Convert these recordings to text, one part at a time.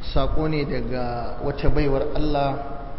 saƙo ne daga wata baiwar Allah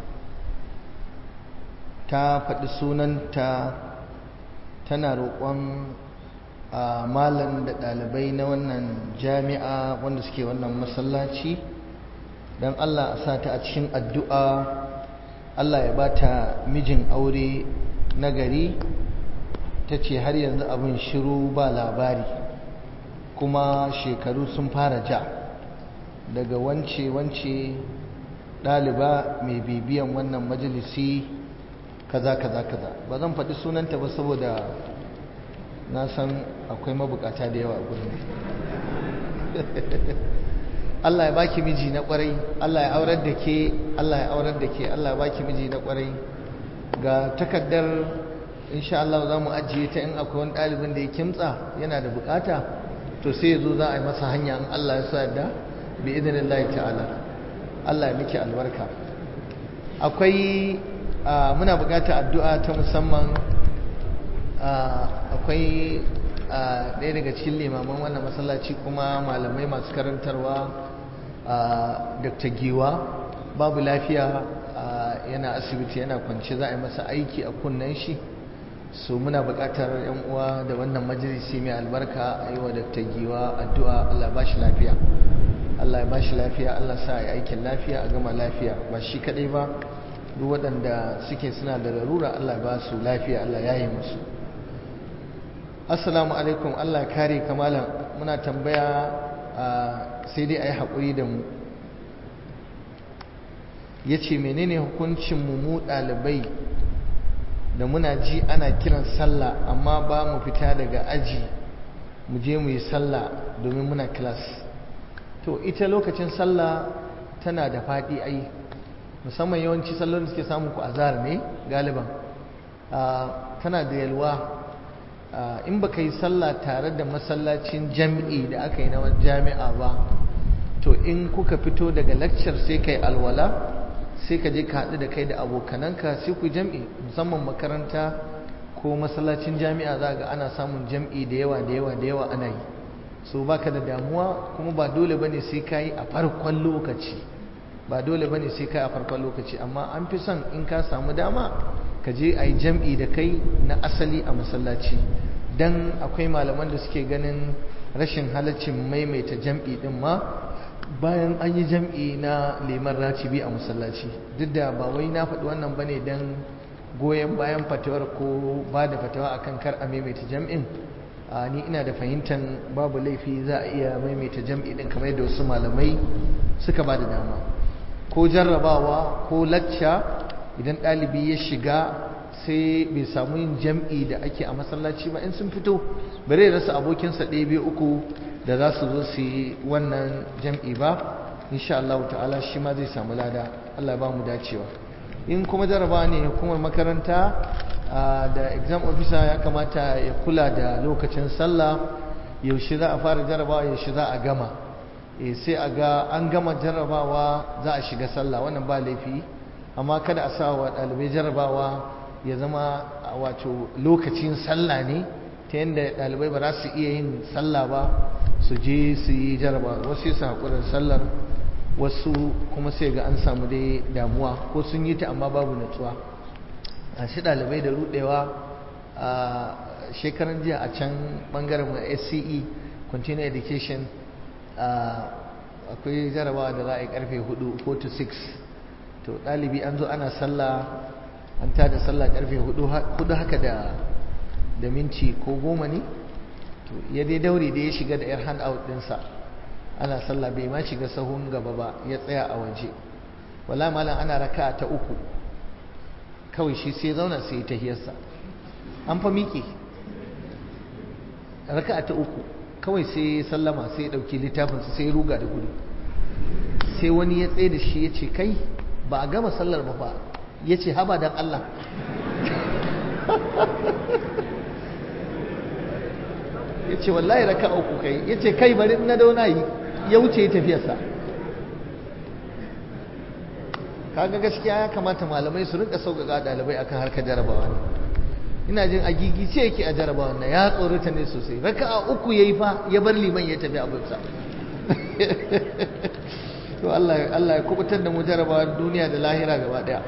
ta faɗi sunanta tana roƙon malam da ɗalibai na wannan jami'a wanda suke wannan masallaci don Allah a sa ta a cikin addu'a Allah ya ba ta mijin aure na gari ta ce har yanzu abin shiru ba labari kuma shekaru sun fara ja daga wance-wance ɗaliba mai bibiyan wannan majalisi kaza kaza kaza ba zan faɗi sunanta ba saboda na san akwai mabukata da yawa a gurin Allah ya baki miji na kwarai Allah ya aurar da ke Allah ya aurar da ke Allah ya baki miji na kwarai ga takaddar insha Allah za mu ajiye ta in akwai wani ɗalibin da ya kimtsa yana da bukata to sai ya zo za a yi masa hanya in Allah ya sa da bi idinillahi ta'ala Allah ya miki albarka akwai muna bukatar addu'a ta musamman akwai ɗaya daga cikin limaman wannan masallaci kuma malamai masu karantarwa dr giwa babu lafiya yana asibiti yana kwance za a yi masa aiki a kunnen shi so muna buƙatar yan uwa da wannan majalisi mai albarka a yi wa dr giwa addu'a allah ba shi lafiya allah ya ba shi lafiya allah sa ya aikin lafiya a gama lafiya ba shi kaɗai ba duk waɗanda suke suna da larura allah ba su lafiya allah ya yi musu assalamu alaikum allah kare kamalan muna tambaya sai dai a yi haƙuri da mu ya ce menene hukuncin mu ɗalibai da muna ji ana kiran sallah amma ba mu fita daga aji mu je mu yi sallah domin muna kilas to ita lokacin sallah tana da faɗi ai musamman yawanci sallon da suke samun ku azhar ne galiban tana da yalwa in baka yi sallah tare da masallacin jami'i da aka yi na jami'a ba to in kuka fito daga lakcar sai kai alwala sai ka je ka haɗu da kai da abokananka sai ku jam'i musamman makaranta ko masallacin jami'a za ga ana samun jam'i da yawa da yawa da yawa ana yi so baka da damuwa kuma ba dole bane sai ka yi a farkon lokaci ba dole bane sai ka yi a farkon lokaci amma an fi son in ka samu dama ka je a yi jam'i da kai na asali a masallaci dan akwai malaman da suke ganin rashin halaccin maimaita jam'i din ma bayan an yi jam'i na liman racibi a masallaci duk da ba wai na faɗi wannan bane don goyon bayan fatawar ko ba da fatawa akan kar a maimaita jam'in ni ina da fahimtar babu laifi za a iya maimaita jam'i din kamar yadda wasu malamai suka ba da dama ko jarrabawa ko lacca idan ɗalibi ya shiga sai bai samu yin jam'i da ake a masallaci ba in sun fito bare rasa abokinsa ɗaya biyu uku da za su zo su yi wannan jam'i ba insha Allah ta'ala shi ma zai samu lada Allah ba mu dacewa in kuma jaraba ne hukumar makaranta da exam officer ya kamata ya kula da lokacin sallah yaushe za a fara jarabawa yaushe za a gama sai a ga an gama jarabawa za a shiga sallah wannan ba laifi amma kada a sa wa ɗalibai jarabawa ya zama wato lokacin sallah ne ta yadda ɗalibai ba za su iya yin sallah ba su je su yi jaraba wasu su haƙurar sallar wasu kuma sai ga an samu dai damuwa ko sun yi ta amma babu natsuwa a shi ɗalibai da rudewa a shekaran jiya a can ɓangaren SCE continuing education akwai jarabawa da za a yi karfe 4 4 to 6 to ɗalibi an zo ana sallah an tada sallah karfe 4 haka da da minti ko goma ne to ya dai daure da ya shiga da yar hand out dinsa ana sallah bai ma shiga sahun gaba ba ya tsaya a waje wala malam ana raka ta uku kawai shi sai zauna sai ta hiyarsa an fa miƙe raka ta uku kawai sai sallama sai ya ɗauki littafinsa sai ya ruga da gudu sai wani ya tsaye da shi ya ce kai ba a gama sallar ba fa ya ce haba don Allah ya ce wallahi raka uku kai ya ce kai bari na dauna yi ya wuce ya tafiyarsa kaga gaskiya ya kamata malamai su rinka sauƙaƙa ɗalibai akan harkar jarabawa ne ina jin a gigice yake a jarabawa na ya tsorata ne sosai raka a uku ya yi fa ya bar liman ya tafi abinsa to Allah Allah ya kubutar da mu jarabawa duniya da lahira gaba daya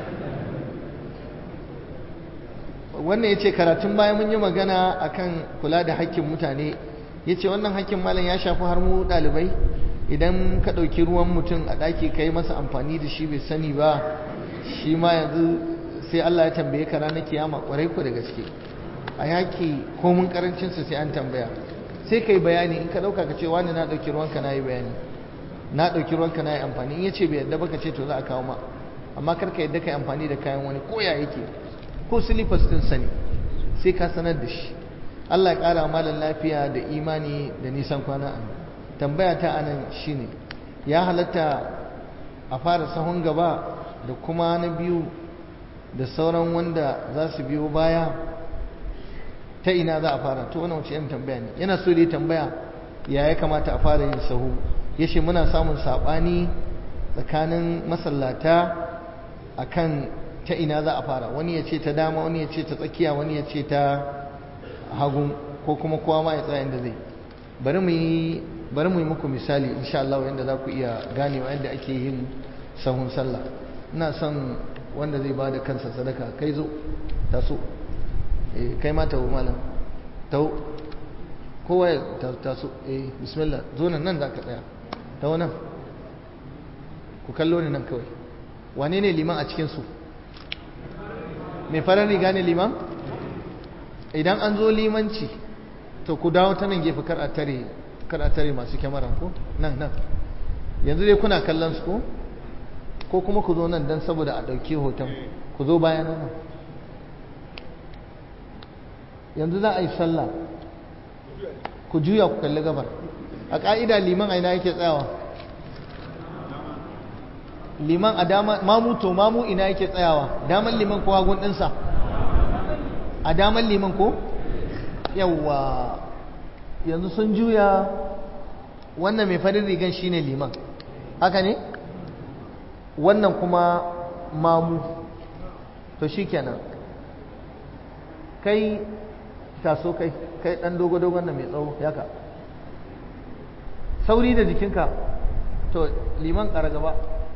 wannan yace karatun bayan mun yi magana akan kula da haƙƙin mutane yace wannan haƙƙin malam ya shafi har mu dalibai idan ka ɗauki ruwan mutum a ɗaki ka yi masa amfani da shi bai sani ba shi ma yanzu sai Allah ya tambaye ka ranar kiyama ƙwarai ku da gaske a yaki komun ƙarancinsa sai an tambaya sai ka yi bayani in ka ɗauka ka ce wani na ɗauki ruwanka na yi bayani na ɗauki ruwanka na yi amfani in ya ce bai yadda ba ka ce to za a kawo ma amma kar ka yadda ka yi amfani da kayan wani ko ya yake ko silifas ɗin sani sai ka sanar da shi Allah ya ƙara malam lafiya da imani da nisan kwana a tambaya ta anan shine ya halatta a fara sahun gaba da kuma na biyu da sauran wanda za su biyo baya ta ina za a fara to wannan wace yin tambaya ne yana so da tambaya ya ya kamata a fara yin sahu ya ce muna samun saɓani tsakanin masallata akan ta ina za a fara wani ya ce ta dama wani ya ce ta tsakiya wani ya ce ta hagu ko kuma kowa ma ya tsaya inda zai bari mu yi bari mu yi muku misali insha Allah yadda za ku iya ganewa yadda ake yin sahun sallah ina son wanda zai ba da kansa sadaka kai zo taso eh kai ma tawo malam tawo kowa ya taso eh bismillah zo nan nan zaka tsaya tawo nan ku kallo ni nan kawai wane ne liman a cikin su mai farar riga ne liman idan an zo limanci to ku dawo ta nan gefe kar a tare kar a tare masu kyamara ko nan nan yanzu dai kuna kallon su ko ko kuma ku zo nan don saboda a ɗauki hoton ku zo bayan nan yanzu za a yi sallah ku juya ku kalli gabar a ƙa'ida liman aina yake tsayawa liman a dama mamu to mamu ina yake tsayawa daman liman ko hagun ɗinsa a daman liman ko yawwa yanzu sun juya wannan mai farin rigan shine liman haka ne wannan kuma mamu to shikenan kai taso kai kai dan dogo-dogon da mai tsawo yaka sauri da jikinka to liman ƙara gaba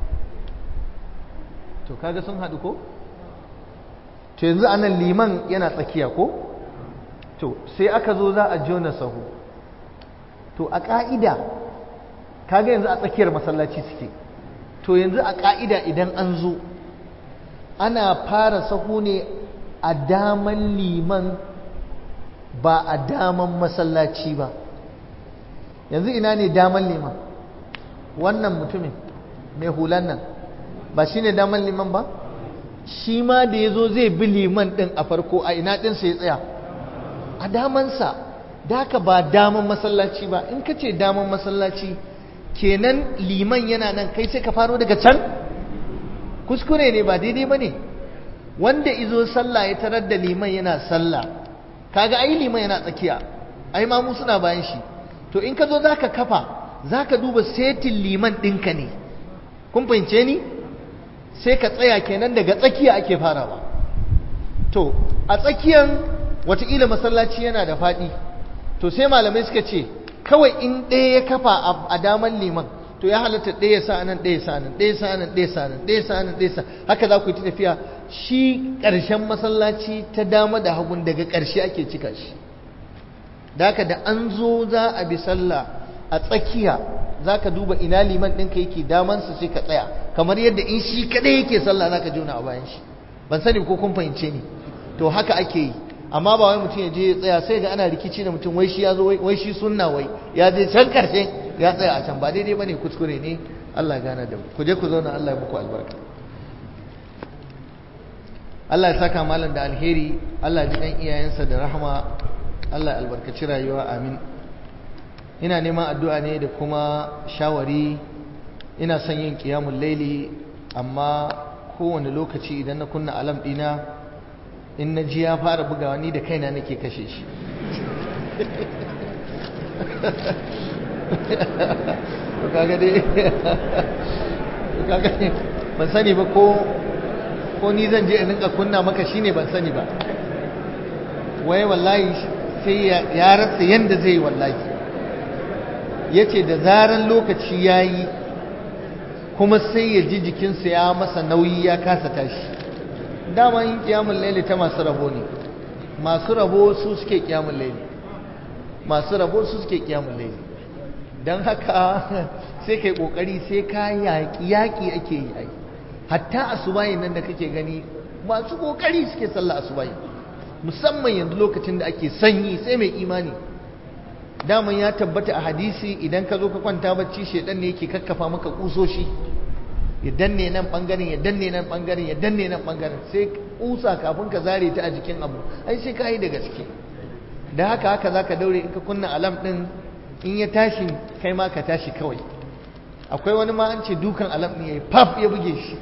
to kaga sun haɗu ko to yanzu anan liman yana tsakiya ko to sai aka zo za a jona sahu to a ƙa'ida kaga yanzu a tsakiyar masallaci suke to yanzu a ƙa'ida idan an zo ana fara sahu ne a daman liman ba a daman masallaci ba yanzu ina ne daman liman wannan mutumin mai hulan nan ba shi ne daman liman ba shi ma da ya zo zai bi liman ɗin a farko a ina ɗinsa ya tsaya a damansa da haka ba daman masallaci ba in ka ce daman masallaci kenan liman yana nan kai sai ka faro daga can kuskure ne ba daidai ba ne wanda izo sallah ya tarar da liman yana sallah kaga ai liman yana tsakiya ai mamu suna bayan shi to in ka zo za ka kafa za ka duba setin liman ɗinka ne kun fahimce ni sai ka tsaya kenan daga tsakiya ake farawa to a tsakiyan wataƙila masallaci yana da faɗi to sai malamai suka ce kawai in ɗaya ya kafa a daman liman to ya halatta ɗaya sa nan ɗaya sa nan ɗaya sa nan ɗaya sa nan ɗaya sa nan ɗaya sa haka za ku yi ta tafiya shi ƙarshen masallaci ta dama da hagun daga ƙarshe ake cika shi da haka da an zo za a bi sallah a tsakiya za ka duba ina liman ɗinka yake damansa sai ka tsaya kamar yadda in shi kaɗai yake sallah za ka jona a bayan shi ban sani ko kun fahimce ni to haka ake yi amma ba wai mutum ya je ya tsaya sai ga ana rikici da mutum wai shi ya zo wai shi sunna wai ya je can karshe ya tsaya a can ba daidai bane kuskure ne Allah gana da mu ku je ku zauna Allah ya muku albarka Allah ya saka malam da alheri Allah ya ji dan iyayensa da rahama Allah ya albarkaci rayuwa amin ina neman addu'a ne da kuma shawari ina son yin qiyamul laili amma kowane lokaci idan na kunna alam dina in na ji ya fara bugawa ni da kaina nake kashe shi kaga dai kaga ban sani ba ko ko ni zan je in rinka kunna maka shine ban sani ba wai wallahi sai ya rasa yanda zai wallahi yace da zaran lokaci yayi kuma sai ya ji jikinsa ya masa nauyi ya kasa tashi dama yin kiyamun laili ta masu rabo ne masu rabo su suke kiyamun laili masu rabo su suke kiyamun laili don haka sai kai kokari sai ka yaƙi yaƙi ake yi ai hatta asubahin nan da kake gani masu kokari suke sallah asubahi musamman yanzu lokacin da ake sanyi sai mai imani daman ya tabbata a hadisi idan ka zo ka kwanta bacci shedan ne yake kakkafa maka kusoshi ya danne nan bangaren ya danne nan bangaren ya danne nan bangaren sai kusa kafin ka zare ta a jikin abu ai sai ka yi da gaske da haka haka zaka daure in ka kunna alam din in ya tashi kai ma ka tashi kawai akwai wani ma an ce dukan alam ne yayi pap ya buge shi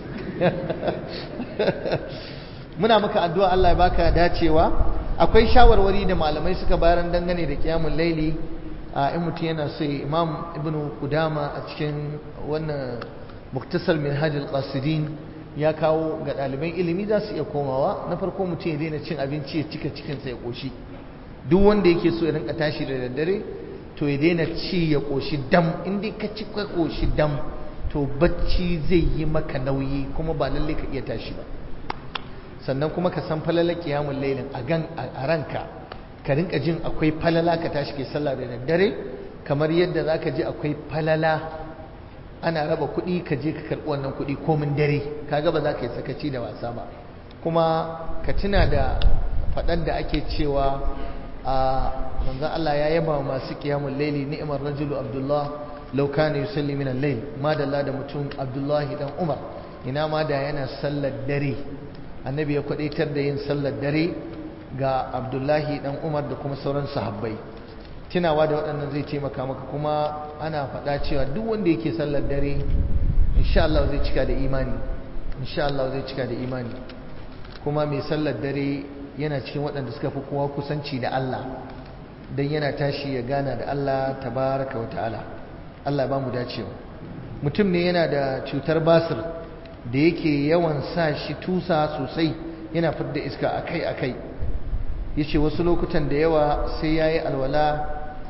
muna maka addu'a Allah ya baka dacewa akwai shawarwari da malamai suka bayar dangane da kiyamul laili a in mutum yana so imam ibnu qudama a cikin wannan muktasar minhaj al-qasidin ya kawo ga ɗaliban ilimi za su iya komawa na farko mutum ya daina cin abinci ya cika cikinsa ya ƙoshi duk wanda yake so ya rinka tashi da daddare to ya daina ci ya ƙoshi dam in dai ka ci ka ƙoshi dam to bacci zai yi maka nauyi kuma ba lalle ka iya tashi ba sannan kuma ka san falalar kiyamun lailin a gan a ranka ka rinka jin akwai falala ka tashi ke sallah da daddare kamar yadda za ka ji akwai falala ana raba kuɗi ka je ka karɓi wannan kuɗi komin dare kaga ba za ka yi sakaci da wasa ba kuma ka tuna da faɗan da ake cewa a manzon Allah ya yaba masu qiyamul laili ni'mar rajulu abdullah law kana yusalli min al-layl madalla da mutum abdullahi dan umar ina ma da yana sallar dare annabi ya kwadaitar da yin sallar dare ga abdullahi dan umar da kuma sauran sahabbai tunawa da waɗannan zai taimaka maka kuma ana faɗa cewa duk wanda yake sallar dare insha Allah zai cika da imani insha Allah zai cika da imani kuma mai sallar dare yana cikin waɗanda suka fi kowa kusanci da Allah don yana tashi ya gana da Allah tabaraka wa ta'ala Allah ba mu dacewa mutum ne yana da cutar basir da yake yawan sa shi tusa sosai yana fidda iska akai-akai ya ce wasu lokutan da yawa sai ya yi alwala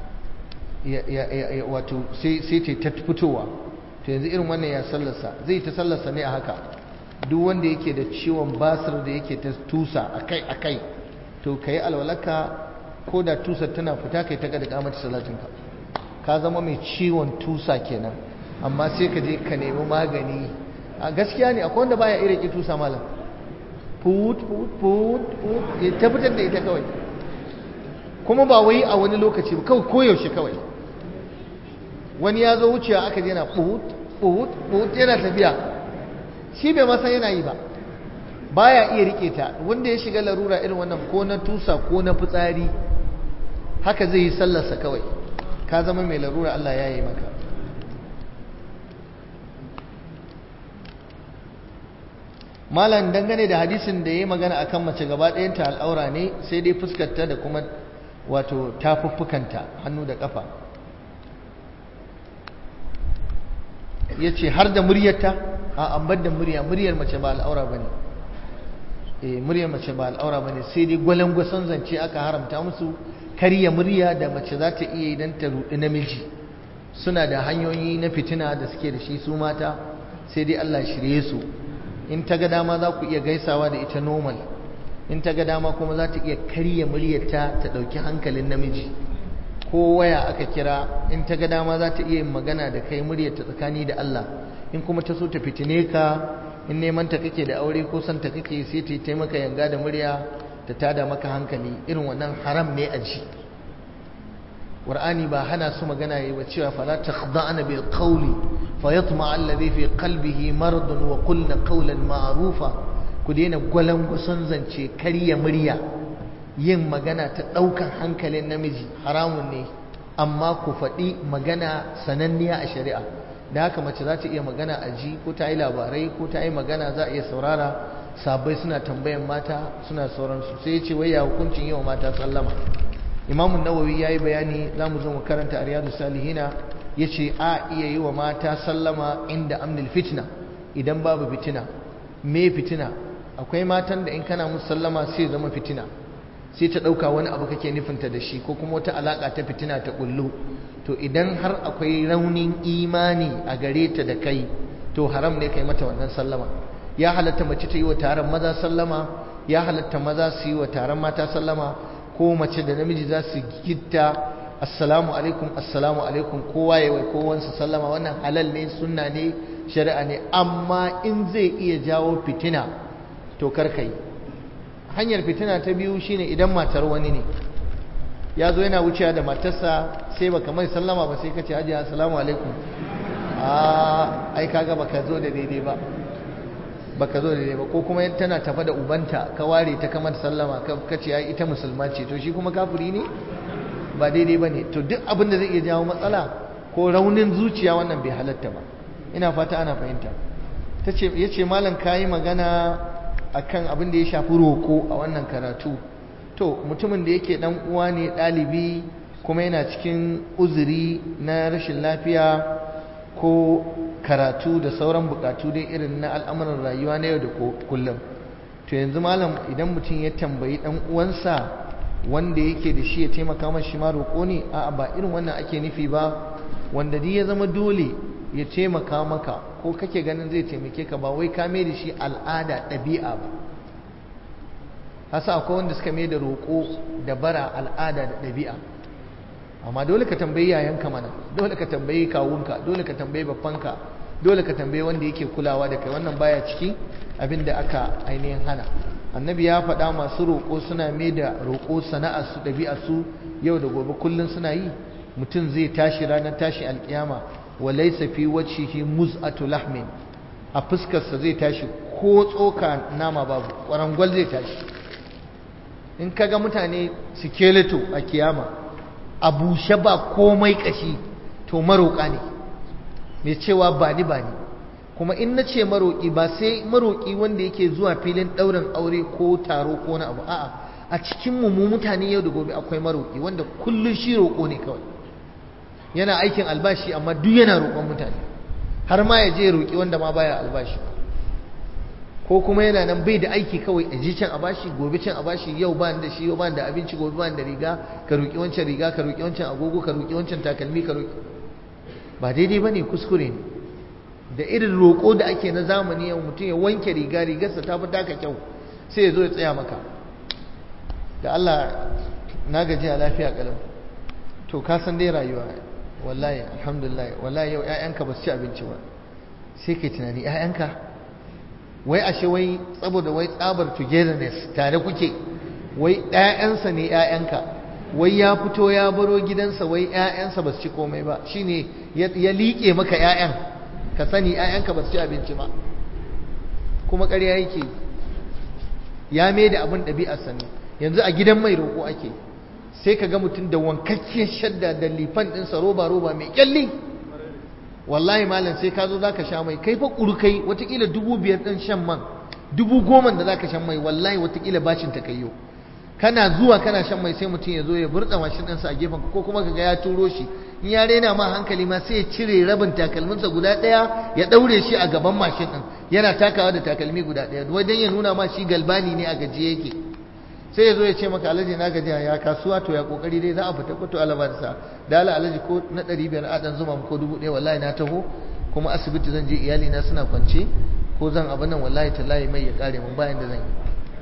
wato sai ta fitowa to yanzu irin wannan ya sallarsa zai ta sallarsa ne a haka duk wanda yake da ciwon basir da yake ta tusa akai-akai to ka yi alwalaka ko da tusar tana fita kai ta gada kamata salatinka ka zama mai ciwon tusa kenan amma sai ka je ka nemi magani a gaskiya ne akwai wanda baya irin ki tusa malam put put put put ta fitar da ita kawai kuma ba wai a wani lokaci ba kawai koyaushe kawai wani ya zo wucewa aka je na put put put yana tafiya shi bai masa yana yi ba baya iya rike ta wanda ya shiga larura irin wannan ko na tusa ko na fitsari haka zai yi sallarsa kawai ka zama mai larura Allah ya yi maka malam dangane da hadisin da ya magana akan mace gaba ɗayanta al'aura ne sai dai fuskarta da kuma wato tafuffukanta hannu da ƙafa ya ce har da muryarta a ambar da murya muryar mace ba al'aura ba ne eh muryar mace ba al'aura ba ne sai dai gwalangwason zance aka haramta musu karya murya da mace za ta iya idan ta rudi namiji suna da hanyoyi na fitina da suke da shi su mata sai dai Allah shirye su in ta ga dama za ku iya gaisawa da ita normal in ta ga dama kuma za ta iya karya muryarta ta ɗauki hankalin namiji ko waya aka kira in ta ga dama za ta iya yin magana da kai muryarta tsakani da Allah in kuma ta so ta fitine ka in neman ta kake da aure ko son ta kake sai ta yi taimaka yanga da murya ta tada maka hankali irin wannan haram ne a ji Qur'ani ba hana su magana yi ba cewa fala takhda'na bil qawli fayatma alladhi fi qalbihi maradun wa qulna qawlan ma'rufa ku daina gwalangwason zance karya murya yin magana ta daukan hankalin namiji haramun ne amma ku faɗi magana sananniya a shari'a da haka mace za ta iya magana a ji ko ta yi labarai ko ta yi magana za a iya saurara sabai suna tambayan mata suna sauransu sai ya ce wai ya hukuncin yi wa mata sallama imamun nawawi ya yi bayani za mu zo mu karanta a riyadu salihina ya ce a iya yi wa mata sallama inda amnil fitina idan babu fitina me fitina akwai matan da in kana musu sallama sai zama fitina sai ta ɗauka wani abu kake nufinta da shi ko kuma wata alaƙa ta fitina ta ƙullu to idan har akwai raunin imani a gare ta da kai to to haram ne kai mata wannan sallama ya halatta mace ta yi wa taron maza sallama ya halatta maza su yi wa taron mata sallama ko mace da namiji za su gitta assalamu alaikum assalamu alaikum kowa ya wai kowansa sallama wannan halal ne sunna ne shari'a ne amma in zai iya jawo fitina to karkai hanyar fitina ta biyu shine idan matar wani ne ya zo yana wucewa da matarsa sai baka mai sallama ba sai ka ce ajiya assalamu alaikum a ai kaga baka zo da daidai ba baka zo da daidai ba ko kuma tana tafa da ubanta ka ware ta kamar sallama ka ce ai ita musulma ce to shi kuma kafiri ne ba daidai ba ne to duk abin da zai iya jawo matsala ko raunin zuciya wannan bai halatta ba ina fata ana fahimta ya ce malam ka yi magana akan abin da ya shafi roko a wannan karatu to mutumin da yake dan uwa ne ɗalibi kuma yana cikin uzuri na rashin lafiya ko karatu da sauran bukatu dai irin na al'amuran rayuwa na yau da kullum to yanzu malam idan mutum ya tambayi dan uwansa wanda yake da shi ya taimaka masa shi ma roƙo ne a'a ba irin wannan ake nufi ba wanda dai ya zama dole ya taimaka maka ko kake ganin zai taimake ka ba wai ka mai da shi al'ada ɗabi'a ba hasa akwai wanda suka mai da roƙo da bara al'ada da ɗabi'a amma dole ka tambayi yayanka mana dole ka tambayi kawunka dole ka tambayi babbanka dole ka tambayi wanda yake kulawa da kai wannan baya ciki abin da aka ainihin hana annabi ya faɗa masu roƙo suna mai da roƙo sana'ar su ɗabi'a su yau da gobe kullum suna yi mutum zai tashi ranar tashi alƙiyama wa laysa fi wajhihi muz'atu lahmin a fuskarsa zai tashi ko tsoka nama babu ƙwarangwal zai tashi in kaga mutane skeleto a kiyama a bushe ba komai kashi to maroƙa ne mai cewa ba ni ba ni kuma in na ce maroƙi ba sai maroƙi wanda yake zuwa filin ɗaurin aure ko taro ko na abu a'a a cikin mu mutane yau da gobe akwai maroƙi wanda kullum shi roƙo ne kawai yana aikin albashi amma duk yana roƙon mutane har ma ya je roƙi wanda ma baya albashi ko kuma yana nan bai da aiki kawai a ji can a bashi gobe can a bashi yau ba da shi yau ba da abinci gobe ba da riga ka roƙi wancan riga ka roƙi wancan agogo ka roƙi wancan takalmi ka roƙi ba daidai bane kuskure ne da irin roƙo da ake na zamani yau mutum ya wanke riga rigarsa ta fi taka kyau sai ya zo ya tsaya maka da Allah na gaji a lafiya kalau to ka san dai rayuwa wallahi alhamdulillah wallahi yau ƴaƴanka ba su ci abinci ba sai kai tunani ƴaƴanka wai ashe wai saboda wai tsabar togetherness tare kuke wai ƴaƴansa ne ƴaƴanka wai ya fito ya baro gidansa wai ƴaƴansa ba su ci komai ba shine ya liƙe maka ƴaƴan ka sani ƴaƴanka ba su ci abinci ba kuma ƙarya yake ya mai da abin ɗabi'arsa ne yanzu a gidan mai roƙo ake sai ka ga mutum da wankakkiyar shadda da lifan ɗinsa roba roba mai ƙyalli wallahi malam sai ka zo za ka sha mai kai fa ƙurkai watakila dubu biyar ɗin shan man dubu goma da za ka shan mai wallahi watakila bacin ta kayyo kana zuwa kana shan mai sai mutum ya zo ya burɗa mashin ɗinsa a gefen ko kuma ka ga ya turo shi in ya rena ma hankali ma sai ya cire rabin takalminsa guda ɗaya ya ɗaure shi a gaban mashin ɗin yana takawa da takalmi guda ɗaya wajen ya nuna ma shi galbani ne a gajiye yake sai ya zo ya ce maka alaji na gajiya ya kasuwa to ya kokari dai za a fita ko to alabarsa da ala alaji ko na ɗari biyar a ɗan zuma ko dubu ɗaya wallahi na taho kuma asibiti zan je iyali na suna kwance ko zan abin nan wallahi tallahi mai ya kare mun bayan da zan yi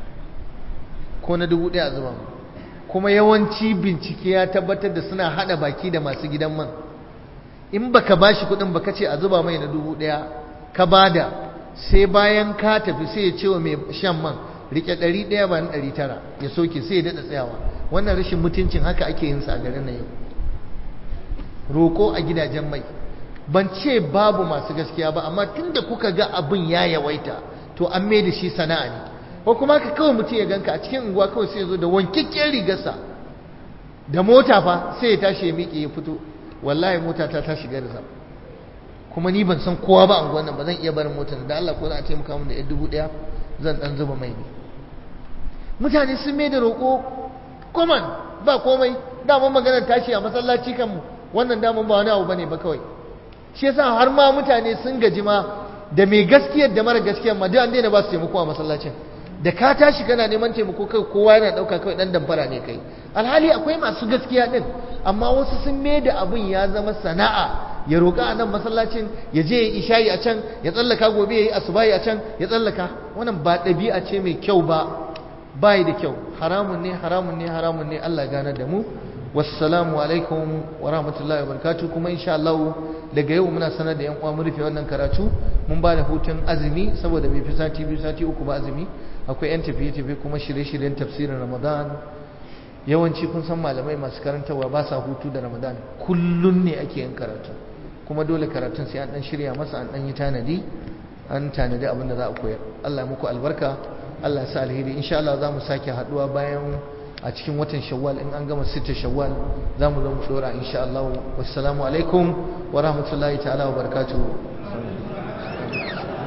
ko na dubu ɗaya a zuba mu kuma yawanci bincike ya tabbatar da suna haɗa baki da masu gidan man in baka bashi kuɗin baka ce a zuba mai na dubu ɗaya ka bada sai bayan ka tafi sai ya ce wa mai shan man rike ɗari ɗaya ba na ɗari tara ya soke sai ya daɗa tsayawa wannan rashin mutuncin haka ake yin sa a garin na yau roƙo a gidajen mai ban ce babu masu gaskiya ba amma tunda kuka ga abin ya yawaita to an mai da shi sana'a ne ko kuma ka kawai mutum ya ganka a cikin unguwa kawai sai ya zo da wankakken rigarsa da mota fa sai ya tashi ya miƙe ya fito wallahi mota ta ta shiga da kuma ni ban san kowa ba a unguwan nan ba zan iya barin motar da Allah ko za a taimaka min da ɗan dubu ɗaya zan ɗan zuba mai ne mutane sun mai da roƙo common ba komai daman maganar tashi a masallaci kanmu wannan daman ba wani abu bane ba kawai shi yasa har ma mutane sun gaji ma da mai gaskiyar da mara gaskiyar ma duk an daina ba su taimako a masallacin da ka tashi kana neman taimako kai kowa yana ɗauka kawai ɗan damfara ne kai alhali akwai masu gaskiya ɗin amma wasu sun mai da abin ya zama sana'a ya roƙa a nan masallacin ya je ya ishayi a can ya tsallaka gobe ya yi asubahi a can ya tsallaka wannan ba ɗabi'a ce mai kyau ba bayi da kyau haramun ne haramun ne haramun ne Allah gane da mu wassalamu alaikum wa rahmatullahi wa barakatuh kuma insha Allah daga yau muna sanar da yan uwa mun rufe wannan karatu mun ba da hutun azumi saboda bai fi sati biyu sati uku ba azumi akwai yan tafiye tafiye kuma shirye-shiryen tafsirin Ramadan yawanci kun san malamai masu karantarwa ba sa hutu da Ramadan kullun ne ake yin karatu kuma dole karatun sai an dan shirya masa an dan yi tanadi an tanadi abin da za a koyar Allah muku albarka Allah sa alheri insha Allah za mu sake haduwa bayan a cikin watan shawwal in an gama sita shawwal za mu zo mu dora insha Allah wassalamu alaikum wa rahmatullahi ta'ala wa barakatuh